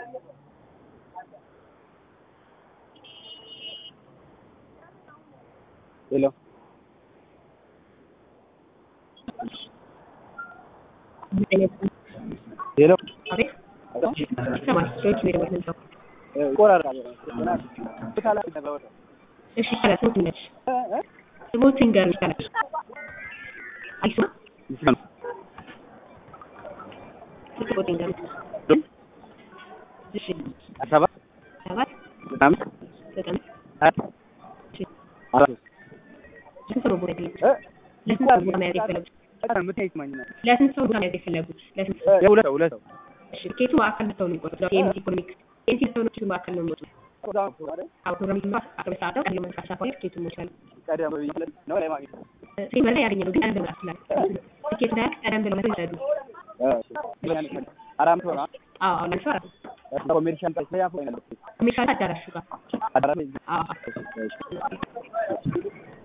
ሄሎ ሄሎ አቤት ይሰማል። ሰዎች ሜዳ ነው ሰው ይቆራረጣል። እሺ ይቻላል። ስሙት ነች ስሙት ንገሩ ይቻላል። አይሱ ስልክ ቁጥር ንገሩ። እሺ ሰባት ሰባት ምናምን ዘጠኝ እሺ አራት ለስንት ሰው ነው ቦታ የፈለጉት? ለስንት ሰው ቦታ መያዝ የፈለጉት? ለስንት ሰው ቦታ መያዝ የፈለጉት? ለስንት ሰው? ሁለት ሰው ሁለት ሰው እሺ ኬቱ በአካል መጥተው ነው የሚቆጡት። የኤምሲ ኢኮኖሚክ ኤምሲ ሰውኖች በአካል ነው የሚወጡት። አዎ ፕሮግራም ይጀምራል። አስራ ሁለት ሰዓት ነው። ቀድሞ መድረስ አስራ ሁለት ኬቱን ሞልቷል። ቀደም ብዬ ነው ላይ ማግኘት ሴት በላይ ያገኘ ነው ግን ቀደም ብለው ይችላል። ትኬት ላይ ቀደም ብለው መተው ይረዱ። አራት መቶ ነው አዎ አሁን ለምሳሌ አራት ኮሜርሻል ኮሜርሻል አዳራሹ ጋር አዳራሽ አዎ